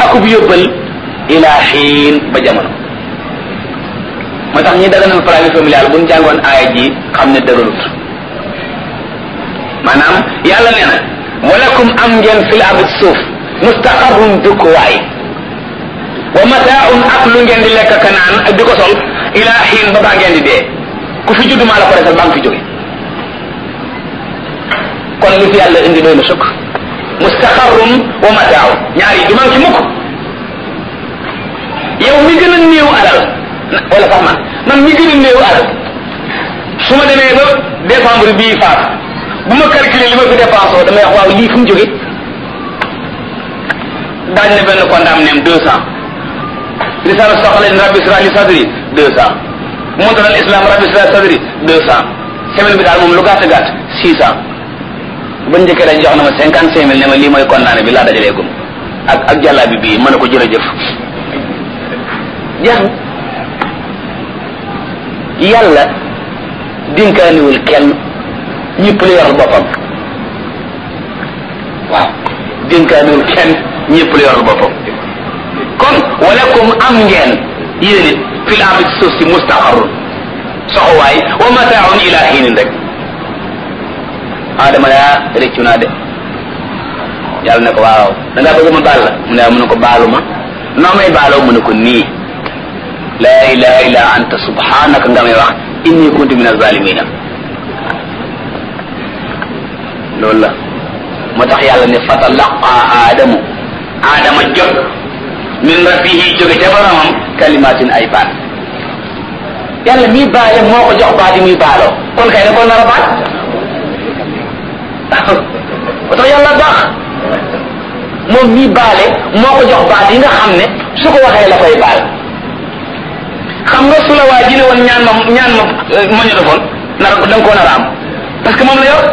akub yóbbal ila xiin ba jamono moo tax ñi daganal planning familial bu ñu jàngoon aaya ji xam ne dëgërut maanaam yàlla nee na walakum am ngeen fil ardi suuf mustaqarrun dëkkuwaay wa mataaun ak lu ngeen di lekk ka naan ak di ko sol ila xiin ba baa ngeen di dee ku fi judd maa la ko defal baa nga fi jóge kon li fi yàlla indi doy na sukk mustaqarrun wa mataaun ñaar yi du man ci mukk yow mi gën a néew alal wala sax man man mi gën a néew alal su ma demee ba décembre bii faat bu ma calculer li ma fi dépensé damay wax waaw lii fu mu jóge daañ ne benn kondaam neem deux cent lisaanu soxla rabbi sra li sadri deux cent montaral islam rabbi sra sadri deux cent semaine bi daal moom lu gàtt gàtt six cent ba njëkkee dañ jox na ma cinquante cinq mille ne ma lii mooy kondaane bi laa dajalee gum ak ak jàllaa bi bii mën a ko jërëjëf jeex na yàlla dinkaaniwul kenn ñëpp la yoral boppam waaw dinkaaniwul kenn ñëpp la yoral boppam kon walakum am ngeen yéen it fil ardi ci suuf si mustaqarrun soxowaay wa mataaun ila hiinin rek adama yaa réccu naa de yàlla ne ko waaw da ngaa bëgg ma baal la mu ne mu ne ko baalu ma noo may baaloo mu ne ko nii laa ilaha illa anta subhanaka nga may wax inni kuntu min azalimina loolu la moo tax yàlla ne fatalaqa aadamu aadama jot min rabbihi jóge ca boromam kalimatin ay baat yàlla mii baale moo ko jox baat yi muy baaloo kon kay da ko nar a baat moo tax yàlla baax moom mii baale moo ko jox baat yi nga xam ne su ko waxee la koy baal xam nga su la waa ji ne woon ñaan ma ñaan ma magnétophone nar da nga koo nar a am parce que moom la yor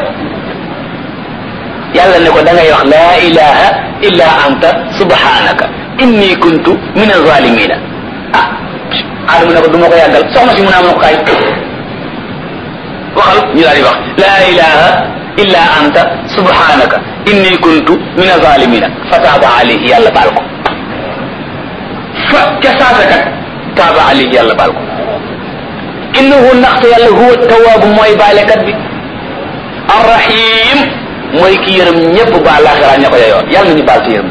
yàlla ne ko da ngay wax laa ilaha illa anta subhanaka inni kuntu min azalimina ah adama ne ko du ma ko yàggal soxna si mu naa ma ko kaay waxal ñu daal di wax laa ilaha illa anta subhanaka inni kuntu min azalimina fa taaba alayhi yàlla baal ko fa ca saasakat taaba alayhi yàlla baal ko innahu ndaxte yàlla huwa tawaabu mooy baalekat bi arrahim mooy ki yërëm ñëpp baal laaxira ña ko yoyoon yàlla nañu baal ci yërëm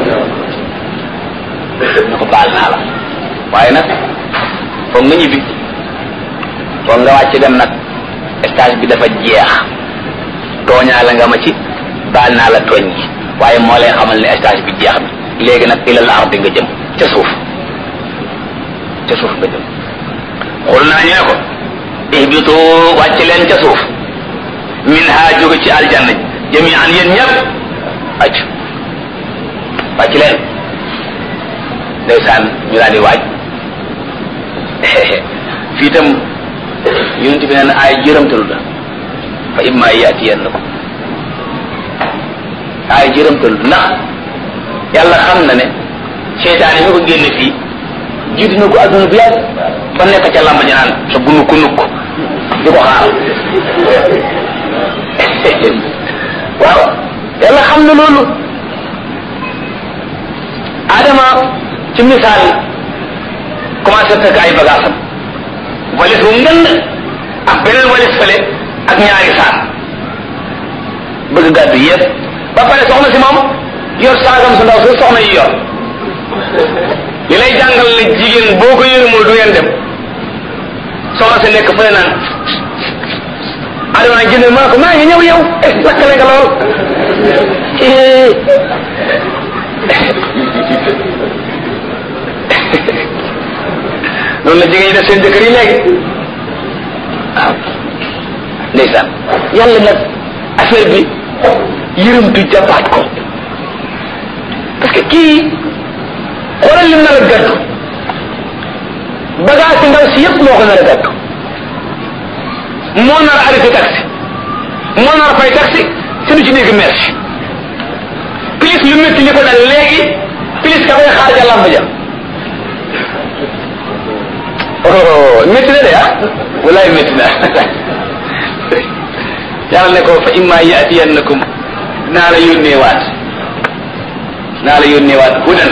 ñu ko baal naa la waaye nag foog nga ñibbi foog nga wàcc dem nag stage bi dafa jeex tooñaa la nga ma ci baal naa la tooñ gi waaye moo lay xamal ne stage bi jeex na léegi nag ilal ardi nga jëm ca suuf ca suuf nga jëm xul naa ñu ne ko ihbitu wàcc leen ca suuf min ha jóge ci aljanna jami an yéen ñëpp wàcc wàcc leen ndeysaan ñu daal di waaj fii itam yonent bi nee na ay jërëmtalu la fa imma yaatiyannakum ay jërëmtalu ndax yàlla xam na ne seytaane mi ko génne fii jiitu na ko adduna bu yàgg ba nekk ca lamba ji naan sa gunu ku nukk di ko xaar waaw yàlla xam na loolu adama ci misaal commencé fekk ay bagaasam walis bu ngënd ak beneen walis fële ak ñaari saak bëgg gàddu yëpp ba pare soxna si moom yor saagam su ndaw su soxna yi yor li lay jàngal ne jigéen boo ko yërëmul du ngeen dem soxna si nekk fële naan adama nag jënd maa ko maa ngi ñëw yow eh lakkale nga lool noonu la jigéen ñi def seen jëkkër yi léegi waaw ndeysaan yàlla nag affaire bi yërëmtu jàppaat ko parce que kii xoolal lim nar a gàddu bagage si ndaw si yëpp moo ko nar a gàddu moo nar a arrêté taxi moo nar a fay taxi te du ci dégg merci plus lu métti li ko dal léegi plus ka koy xaar ja lamb ja oh métti na de ah walaay métti na yàlla ne ko fa imma yaatiyannakum naa la yónnee waat naa la yónnee waat hudan